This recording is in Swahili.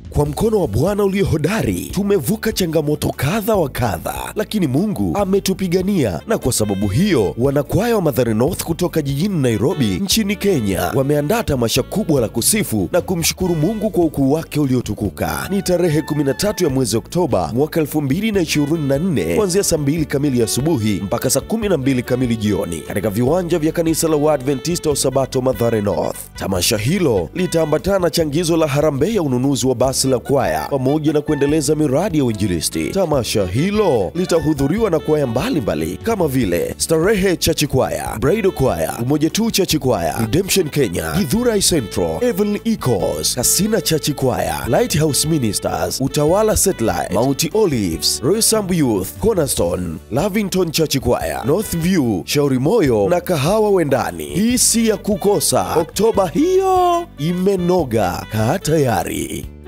Kwa mkono wa Bwana ulio hodari tumevuka changamoto kadha wa kadha, lakini Mungu ametupigania, na kwa sababu hiyo wanakwaya wa Mathare North kutoka jijini Nairobi nchini Kenya wameandaa tamasha kubwa la kusifu na kumshukuru Mungu kwa ukuu wake uliotukuka. Ni tarehe 13 ya mwezi Oktoba mwaka 2024 kuanzia saa 2 kamili asubuhi mpaka saa 12 kamili jioni katika viwanja vya kanisa la Waadventista wa Sabato Mathare North. Tamasha hilo litaambatana na changizo la harambee ya ununuzi wa basi la kwaya pamoja na kuendeleza miradi ya uinjilisti. Tamasha hilo litahudhuriwa na kwaya mbalimbali kama vile Starehe Chachi Kwaya, Bridal Kwaya, Umoja Tu Chachi Kwaya, Redemption Kenya, Githurai Central, Evelyn Ecos, Kasina Chachi Kwaya, Lighthouse Ministers, Utawala Satellite, Mount Olives, Roysambu Youth, Cornerstone, Lavington Chachi Kwaya, North View, Shauri Moyo na Kahawa Wendani. Hii si ya kukosa. Oktoba hiyo imenoga. Kaa tayari.